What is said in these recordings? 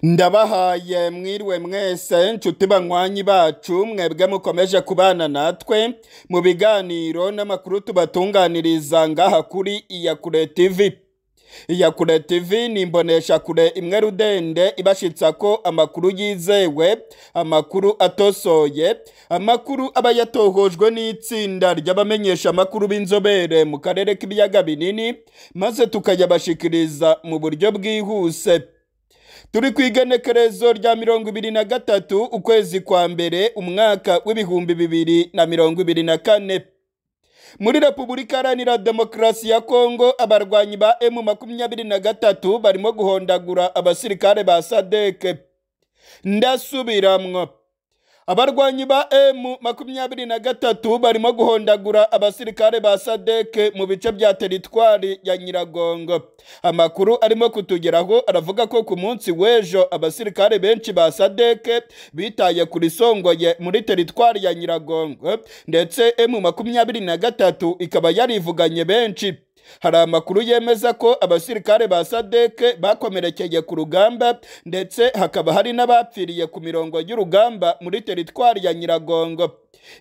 ndabahaye mwiriwe mwese nshuti banywanyi bacu mwebwe mukomeje kubana natwe mu biganiro n'amakuru tubatunganiriza ngaha kuri iyakure tv iyakure tv ni imboneshakure imwe rudende ibashitsa ko amakuru yizewe amakuru atosoye amakuru aba yatohojwe n'itsinda ry'abamenyesha amakuru b'inzobere mu karere k'ibiyaga binini maze tukayabashikiriza mu buryo bwihuse turi ku igenekerezo rya mirongo ibiri na gatatu ukwezi kwa mbere umwaka w'ibihumbi bibiri na mirongo ibiri na kane muri repubulika iharanira demokarasi ya kongo abarwanyi ba emu makumyabiri na gatatu barimo guhondagura abasirikare ba sadeke ndasubiramwo abarwanyi ba emu makumyabiri na gatatu barimo guhondagura abasirikare ba sadeke mu bice bya teritwari ya nyiragongo amakuru arimo kutugeraho aravuga ko ku munsi w'ejo abasirikare benshi ba sadeke bitaye ku risongoye muri teritwari ya nyiragongo ndetse emu makumyabiri na gatatu ikaba yarivuganye benshi hari amakuru yemeza ko abasirikare ba sadeke bakomerekeye ku rugamba ndetse hakaba hari n'abapfiriye ku mirongo y'urugamba muri teritwari ya nyiragongo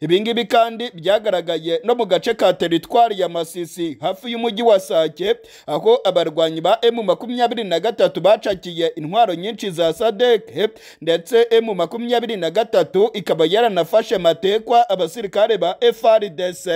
ibi ngibi kandi byagaragaye no mu gace ka teritwari ya masisi hafi y'umujyi wa sake aho abarwanyi ba emu makumyabiri na gatatu bacakiye intwaro nyinshi za sadeke ndetse emu makumyabiri na gatatu ikaba yaranafashe matekwa abasirikare ba frdc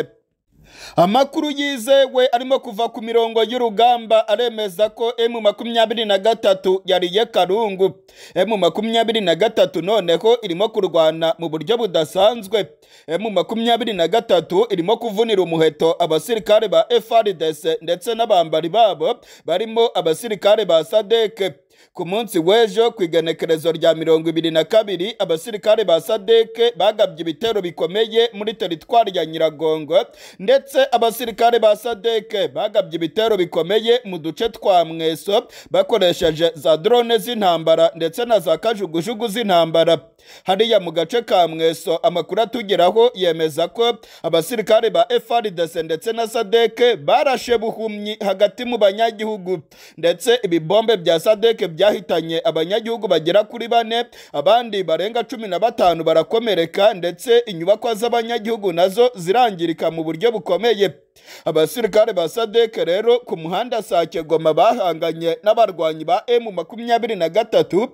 amakuru yizewe arimo kuva ku mirongo y'urugamba aremeza ko emu makumyabiri na gatatu yariye karungu emu makumyabiri na gatatu noneho irimo kurwana mu buryo budasanzwe emu makumyabiri na gatatu irimo kuvunira umuheto abasirikare ba frdc ndetse n'abambari babo barimo abasirikare ba sadeke ku munsi w'ejo ku igenekerezo rya mirongo ibiri na kabiri abasirikare ba sadeke bagabye ibitero bikomeye muri teritwari ya nyiragongo ndetse abasirikare ba sadeke bagabye ibitero bikomeye mu duce twa mweso bakoresheje za drone z'intambara ndetse na za kajugujugu z'intambara hariya mu gace ka mweso amakuru atugeraho yemeza ko abasirikare ba frdc ndetse na sadeke barashe buhumyi hagati mu banyagihugu ndetse ibibombe bya sadeke byahitanye abanyagihugu bagera kuri bane abandi barenga cumi na batanu barakomereka ndetse inyubakwa z'abanyagihugu nazo zirangirika mu buryo bukomeye abasirikare ba sadeke rero ku muhanda sake goma bahanganye n'abarwanyi ba emu makumyabiri na gatatu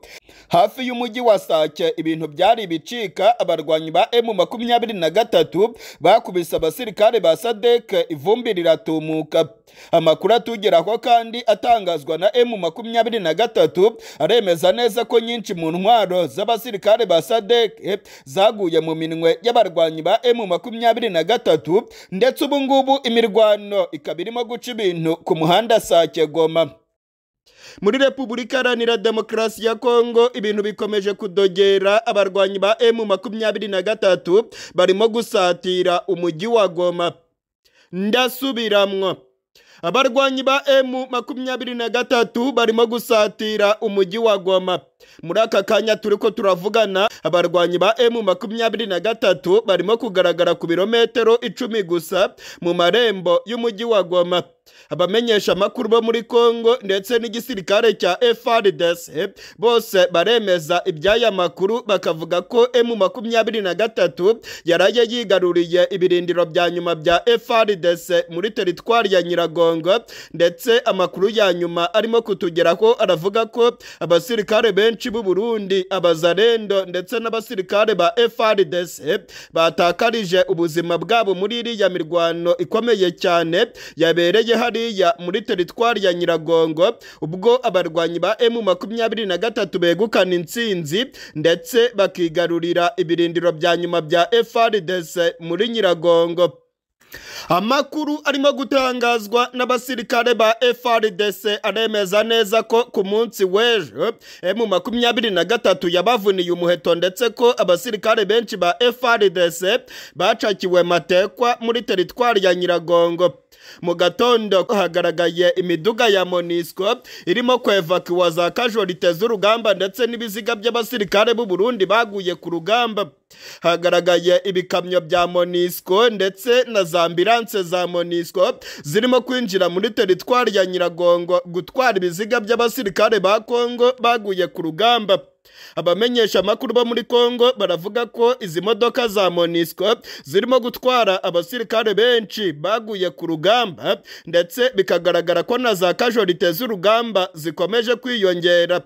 hafi y'umujyi wa sake ibintu byari bicika abarwanyi ba emu makumyabiri na gatatu bakubise abasirikare ba sadeke ivumbi riratumuka amakuru atugeraho kandi atangazwa na emu makumyabiri na gatatu aremeza neza ko nyinshi mu ntwaro z'abasirikare ba sadeke zaguye mu minwe y'abarwanyi ba emu makumyabiri na gatatu ndetse ubu ngubu imirwano ikaba irimo guca ibintu ku muhanda sake goma muri repubulika iharanira demokarasi ya kongo ibintu bikomeje kudogera abarwanyi ba emu makumyabiri na gatatu barimo gusatira umujyi wa goma ndasubiramwo abarwanyi ba emu makumyabiri na gatatu barimo gusatira umujyi wa goma muri aka kanya turi ko turavugana abarwanyi ba emu makumyabiri na gatatu barimo kugaragara ku birometero icumi gusa mu marembo y'umujyi wa goma abamenyesha amakuru bo muri kongo ndetse n'igisirikare cya frdc bose baremeza iby'aya makuru bakavuga ko emu makumyabiri na gatatu yaraye yigaruriye ibirindiro bya nyuma bya frdc muri teritwari ya nyiragongo ndetse amakuru ya nyuma arimo kutugeraho aravuga ko abasirikare benshi b'u burundi abazarendo ndetse n'abasirikare ba frdc batakarije ubuzima bwabo muri iriya mirwano ikomeye cyane yabereye hariya muri teritwari ya nyiragongo ubwo abarwanyi ba emu makumyabiri na gatatu begukana intsinzi ndetse bakigarurira ibirindiro bya nyuma bya frdc muri nyiragongo amakuru arimo gutangazwa n'abasirikare ba frdc aremeza neza ko ku munsi w'ejo emu makumyabiri na gatatu yabavuniye umuheto ndetse ko abasirikare benshi ba frdc bacakiwe matekwa muri teritwari ya nyiragongo mu gatondo hagaragaye imiduga ya monisco irimo kwevakiwa za kajorite z'urugamba ndetse n'ibiziga by'abasirikare b'u Burundi baguye ku rugamba hagaragaye ibikamyo bya monisco ndetse na za ambilanse za monisco zirimo kwinjira muri teritwari ya nyiragongo gutwara ibiziga by'abasirikare ba kongo baguye ku rugamba abamenyesha amakuru bo muri kongo baravuga ko izi modoka za monisco zirimo gutwara abasirikare benshi baguye ku rugamba ndetse bikagaragara ko na za kajorite z'urugamba zikomeje kwiyongera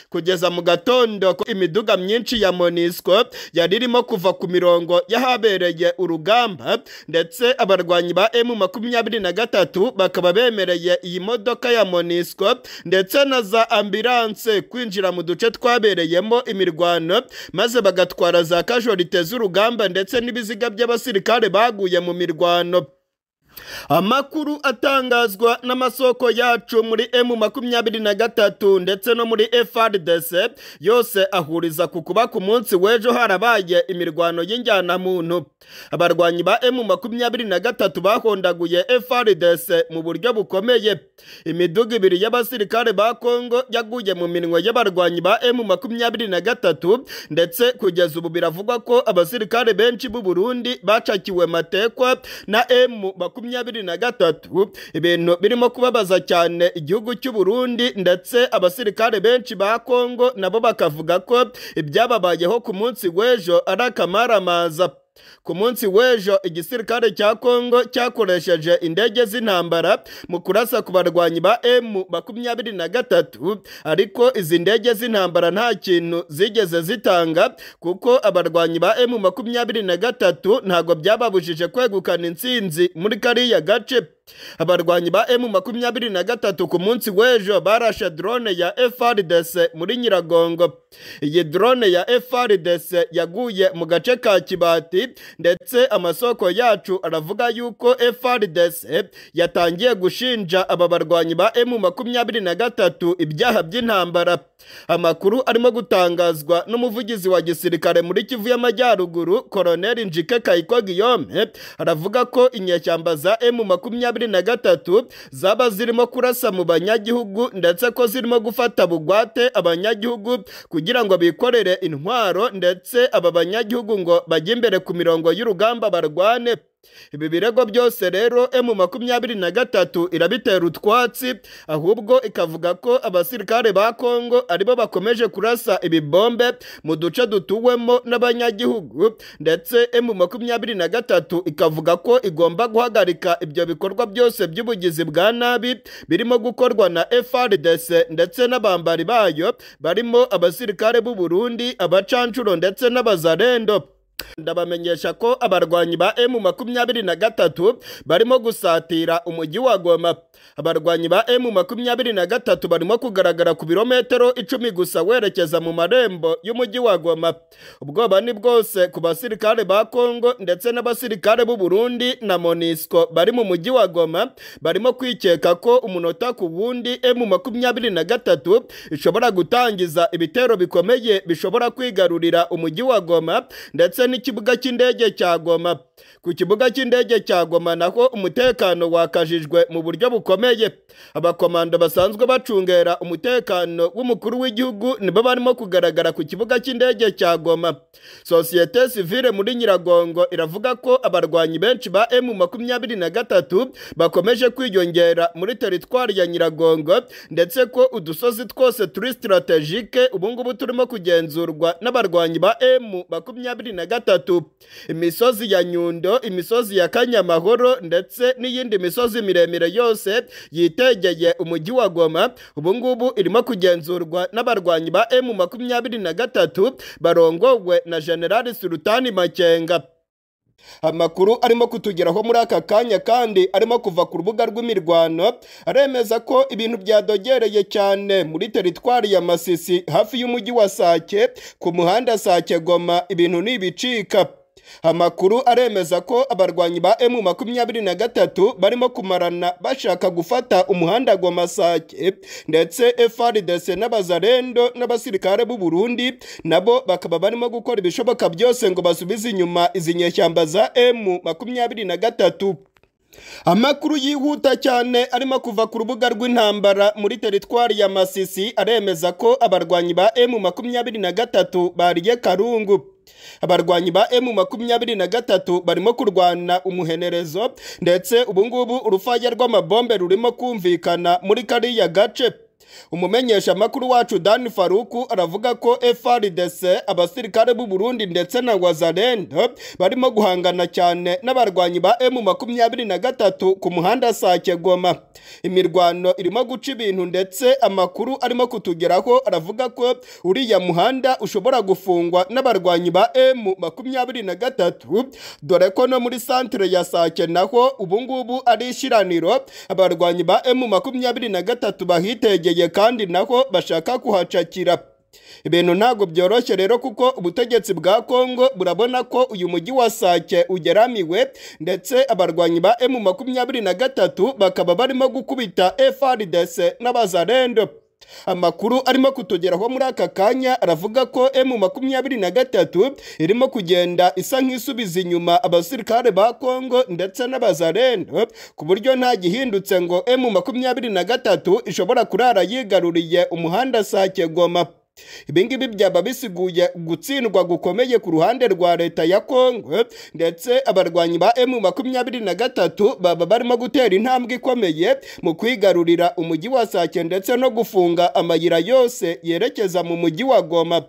kugeza mu gatondo ko imiduga myinshi ya monisco yari irimo kuva ku mirongo y'ahabereye urugamba ndetse abarwanyi ba emu makumyabiri na gatatu bakaba bemereye iyi modoka ya monisco ndetse na za ambilanse kwinjira mu duce twabereyemo imirwano maze bagatwara za kajorite z'urugamba ndetse n'ibiziga by'abasirikare baguye mu mirwano amakuru atangazwa n'amasoko yacu muri emu makumyabiri na gatatu ndetse no muri FRDC yose ahuriza ku kuba ku munsi w'ejo harabaye imirwano y'injyanamuntu abarwanyi ba emu makumyabiri na gatatu bahondaguye FRDC mu buryo bukomeye imiduga ibiri y'abasirikare ba Kongo yaguye mu minwe y'abarwanyi ba emu makumyabiri na gatatu ndetse kugeza ubu biravugwa ko abasirikare benshi b'u Burundi bacakiwe matekwa na emu makumyabiri makumyabiri na gatatu ibintu birimo kubabaza cyane igihugu cy'u Burundi ndetse abasirikare benshi ba Kongo nabo bakavuga ko ibyababayeho ku munsi w'ejo ari akamaramaza ku munsi w'ejo igisirikare cya kongo cyakoresheje indege z'intambara mu kurasa ku barwanyi ba emu makumyabiri na gatatu ariko izi ndege z'intambara nta kintu zigeze zitanga kuko abarwanyi ba emu makumyabiri na gatatu ntabwo byababujije kwegukana intsinzi muri kariya gace abarwanyi ba emu makumyabiri na gatatu ku munsi w'ejo barashe drone ya FRDC muri Nyiragongo iyi drone ya FRDC yaguye mu gace ka Kibati ndetse amasoko yacu aravuga yuko FRDC yatangiye gushinja aba barwanyi ba emu makumyabiri na gatatu ibyaha by'intambara amakuru arimo gutangazwa n'umuvugizi wa gisirikare muri Kivu y'Amajyaruguru Colonel Njike Kayiko Guillaume aravuga ko inyeshyamba za emu makumyabiri na gatatu zaba zirimo kurasa mu banyagihugu ndetse ko zirimo gufata bugwate abanyagihugu kugira ngo bikorere intwaro ndetse aba banyagihugu ngo bajye imbere ku mirongo y'urugamba barwane ibi birego byose rero emu makumyabiri na gatatu irabitera utwatsi ahubwo ikavuga ko abasirikare ba kongo aribo bakomeje kurasa ibibombe mu duce dutuwemo n'abanyagihugu ndetse emu makumyabiri na gatatu ikavuga ko igomba guhagarika ibyo bikorwa byose by'ubugizi bwa nabi birimo gukorwa na FRDC ndetse n'abambari bayo barimo abasirikare b'u Burundi abacancuro ndetse n'abazarendo ndabamenyesha ko abarwanyi ba emu makumyabiri na gatatu barimo gusatira umujyi wa goma abarwanyi ba emu makumyabiri na gatatu barimo kugaragara ku birometero icumi gusa werekeza mu marembo y'umujyi wa goma ubwoba ni bwose ku basirikare ba kongo ndetse n'abasirikare b'u Burundi na monisco bari mu mujyi wa goma barimo kwikeka ko umunota ku wundi emu makumyabiri na gatatu ishobora gutangiza ibitero bikomeye bishobora kwigarurira umujyi wa goma ndetse n'ikibuga cy'indege cya Goma ku kibuga cy'indege cya Goma naho umutekano wakajijwe mu buryo bukomeye abakomando basanzwe bacungera umutekano w'umukuru w'igihugu nibo barimo kugaragara ku kibuga cy'indege cya Goma sosiyete sivile muri Nyiragongo iravuga ko abarwanyi benshi ba emu makumyabiri na gatatu bakomeje kwiyongera muri teritwari ya Nyiragongo ndetse ko udusozi twose turi strategike ubungubu turimo kugenzurwa n'abarwanyi ba emu makumyabiri na gatatu imisozi ya Nyundo imisozi ya kanyamahoro ndetse n'iyindi misozi miremire yose yitegeye umujyi wa goma ubungubu irimo kugenzurwa n'abarwanyi ba emu makumyabiri na gatatu barongowe na generali surutani makenga amakuru arimo kutugeraho muri aka kanya kandi arimo kuva ku rubuga rw'imirwano aremeza ko ibintu byadogereye cyane muri teritwari ya masisi hafi y'umujyi wa sake ku muhanda sake goma ibintu n'ibicika amakuru aremeza ko abarwanyi ba emu makumyabiri na gatatu barimo kumarana bashaka gufata umuhanda gwa masake ndetse FRDC n'abazarendo n'abasirikare b'u Burundi nabo bakaba barimo gukora ibishoboka byose ngo basubize inyuma izi nyeshyamba za emu makumyabiri na gatatu amakuru yihuta cyane arimo kuva ku rubuga rw'intambara muri teritwari ya masisi aremeza ko abarwanyi ba emu makumyabiri na gatatu bariye karungu abarwanyi ba emu makumyabiri na gatatu barimo kurwana umuhenerezo ndetse ubungubu urufaya rw'amabombe rurimo kumvikana muri kariya gace umumenyesha amakuru wacu dan faruku aravuga ko frdc abasirikare b'u burundi ndetse na wazalendo barimo guhangana cyane n'abarwanyi ba m makumyabiri na gatatu ku muhanda sake goma imirwano irimo guca ibintu ndetse amakuru arimo kutugeraho aravuga ko uriya muhanda ushobora gufungwa n'abarwanyi ba m makumyabiri na gatatu dore ko no muri santire ya sake naho ubungubu ari ishyiraniro abarwanyi ba m makumyabiri na gatatu bahitegeye kandi naho bashaka kuhacakira ibintu ntabwo byoroshye rero kuko ubutegetsi bwa kongo burabona ko uyu mujyi wa sake ugeramiwe ndetse abarwanyi ba m makumyabiri na gatatu bakaba barimo gukubita frdc n'abazarendo amakuru arimo kutugeraho muri aka kanya aravuga ko m makumyabiri na gatatu irimo kugenda isa nk'isubiza inyuma abasirikare ba kongo ndetse n'abazarendo ku buryo nta gihindutse ngo m makumyabiri na gatatu ishobora kurara yigaruriye umuhanda sake goma ibingibi byaba bisiguye gutsindwa gukomeye ku ruhande rwa leta ya kongo ndetse abarwanyi ba m makumyabiri na gatatu baba barimo gutera intambwe ikomeye mu kwigarurira umujyi wa sake ndetse no gufunga amayira yose yerekeza mu mujyi wa goma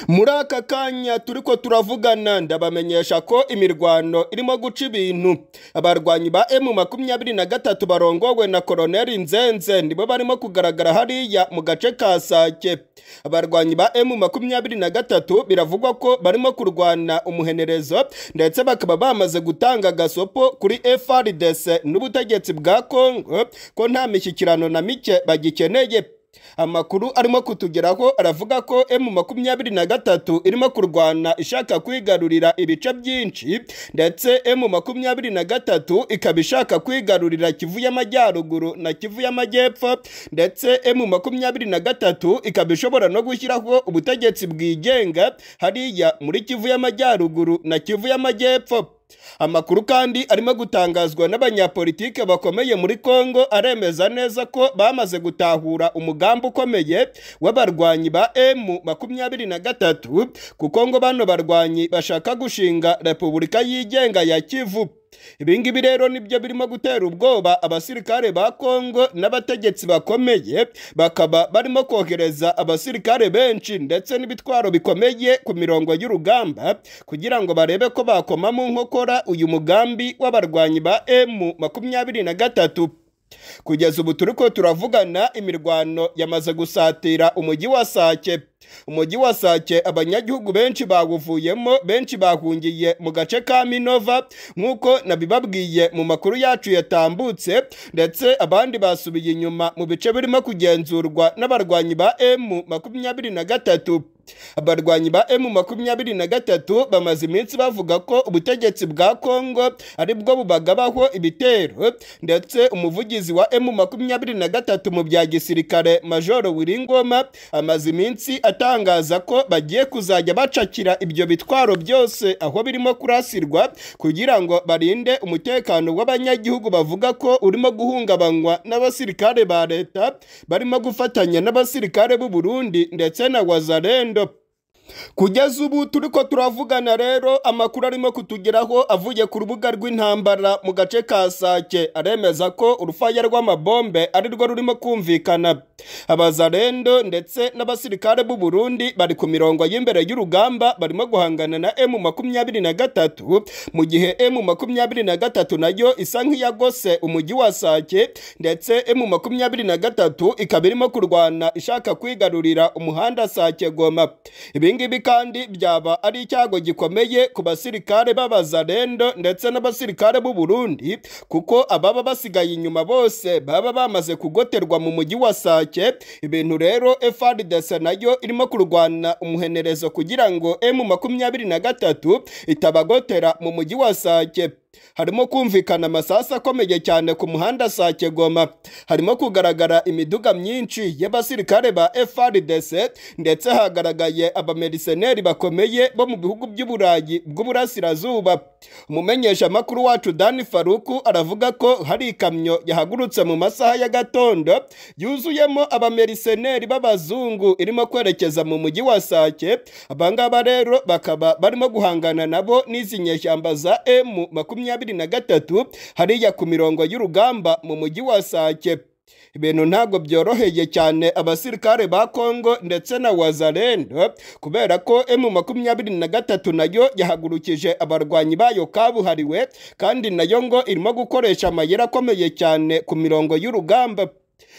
muri aka kanya turi ko turavugana ndabamenyesha ko imirwano irimo guca ibintu abarwanyi ba m makumyabiri na gatatu barongowe na koroneli nzenze nibo barimo kugaragara hariya mu gace ka sake abarwanyi ba m makumyabiri na gatatu biravugwa ko barimo kurwana umuhenerezo ndetse bakaba bamaze gutanga agasopo kuri frdc n'ubutegetsi bwa kongo ko nta mishyikirano na mike bagikeneye amakuru arimo kutugeraho aravuga ko m makumyabiri na gatatu irimo kurwana ishaka kwigarurira ibice byinshi ndetse m makumyabiri na gatatu ikaba ishaka kwigarurira kivu y'amajyaruguru na kivu y'amajyepfo ndetse m makumyabiri na gatatu ikaba ishobora no gushyiraho ubutegetsi bwigenga hariya muri kivu y'amajyaruguru na kivu y'amajyepfo amakuru kandi arimo gutangazwa n'abanyapolitike bakomeye muri kongo aremeza neza ko bamaze gutahura umugambi ukomeye w'abarwanyi ba m makumyabiri na gatatu kuko ngo bano barwanyi bashaka gushinga repubulika yigenga ya kivu ibingibi rero nibyo birimo gutera ubwoba abasirikare ba kongo n'abategetsi bakomeye bakaba barimo kohereza abasirikare benshi ndetse n'ibitwaro bikomeye ku mirongo y'urugamba kugira ngo barebe ko bakoma mu nkokora uyu mugambi w'abarwanyi ba m makumyabiri na gatatu kugeza ubu turi ko turavugana imirwano yamaze gusatira umujyi wa sake umujyi wa sake abanyagihugu benshi bawuvuyemo benshi bahungiye mu gace ka minova nk'uko nabibabwiye mu makuru yacu yatambutse ndetse abandi basubiye inyuma mu bice birimo kugenzurwa n'abarwanyi ba m makumyabiri na gatatu abarwanyi ba m makumyabiri na gatatu bamaze iminsi bavuga ko ubutegetsi bwa kongo ari bwo bubagabaho ibitero ndetse umuvugizi wa m makumyabiri na gatatu mu bya gisirikare majoro wiringoma amaze iminsi atangaza ko bagiye kuzajya bacakira ibyo bitwaro byose aho birimo kurasirwa kugira ngo barinde umutekano w'abanyagihugu bavuga ko urimo guhungabanywa n'abasirikare ba leta barimo gufatanya n'abasirikare b'u Burundi ndetse na wazarendo kugeza ubu turi ko turavugana rero amakuru arimo kutugeraho avuye ku rubuga rw'intambara mu gace ka sake aremeza ko urufaya rw'amabombe ari rwo rurimo kumvikana abazarendo ndetse n'abasirikare b'u Burundi bari ku mirongo y'imbere y'urugamba barimo guhangana na m makumyabiri na gatatu mu gihe m makumyabiri na gatatu nayo isa nk'iyagose umujyi wa sake ndetse m makumyabiri na gatatu ikaba irimo kurwana ishaka kwigarurira umuhanda sake goma ibingibi kandi byaba ari icyago gikomeye ku basirikare b'abazarendo ndetse n'abasirikare b'u Burundi kuko ababa basigaye inyuma bose baba bamaze kugoterwa mu mujyi wa sake ibintu rero frdc nayo irimo kurwana umuhenerezo kugira ngo m makumyabiri na gatatu itabagotera mu mujyi wa sake harimo kumvikana amasasu akomeye cyane ku muhanda sake goma harimo kugaragara imiduga myinshi y'abasirikare ba frdc ndetse hagaragaye abameriseneri bakomeye bo mu bihugu by'uburayi bw'uburasirazuba umumenyesha amakuru wacu dani faruku aravuga ko hari ikamyo yahagurutse mu masaha y'agatondo yuzuyemo abameriseneri b'abazungu irimo kwerekeza mu mujyi wa sake abangaba rero bakaba barimo guhangana nabo n'izi nyeshyamba za m makumyabiri makumyabiri na gatatu hariya ku mirongo y'urugamba mu mujyi wa sake ibintu ntabwo byoroheye cyane abasirikare ba kongo ndetse na wazalendo kubera ko emu makumyabiri na gatatu nayo yahagurukije abarwanyi bayo kabuhariwe kandi nayo ngo irimo gukoresha amayeri akomeye cyane ku mirongo y'urugamba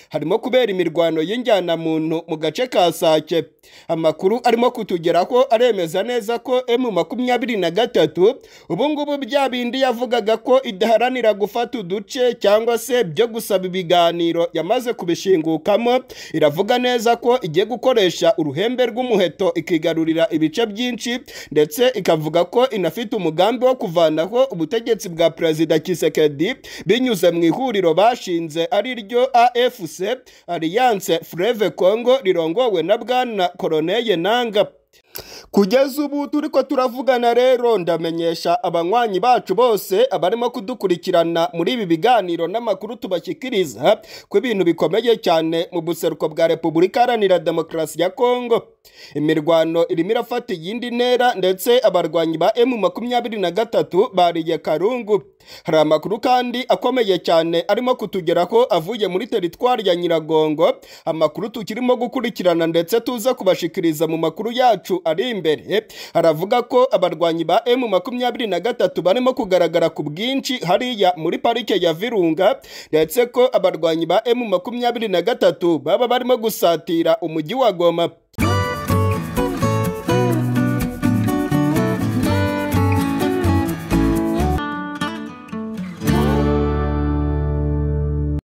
harimo kubera imirwano y'injyanamuntu mu gace ka sake amakuru arimo kutugeraho aremeza neza ko emu makumyabiri na gatatu ubu ngubu bya bindi yavugaga ko idaharanira gufata uduce cyangwa se byo gusaba ibiganiro yamaze kubishingukamo iravuga neza ko igiye gukoresha uruhembe rw'umuheto ikigarurira ibice byinshi ndetse ikavuga ko inafite umugambi wo kuvanaho ubutegetsi bwa perezida kisekedi binyuze mu ihuriro bashinze ari ryo afc alliance freve congo rirongowe na bwana koroneye nanga kugeza ubu turi ko turavugana rero ndamenyesha abanywanyi bacu bose abarimo kudukurikirana muri ibi biganiro n'amakuru tubashyikiriza ko ibintu bikomeye cyane mu buseruko bwa repubulika iharanira demokarasi ya kongo imirwano irimo irafata iyindi ntera ndetse abarwanyi ba emu makumyabiri na gatatu bariye karungu hari amakuru kandi akomeye cyane arimo kutugeraho avuye muri teritwari ya nyiragongo amakuru tukirimo gukurikirana ndetse tuza kubashikiriza mu makuru yacu ari imbere haravuga ko abarwanyi ba emu makumyabiri na gatatu barimo kugaragara ku bwinshi hariya muri parike ya virunga ndetse ko abarwanyi ba emu makumyabiri na gatatu baba barimo gusatira umujyi wa goma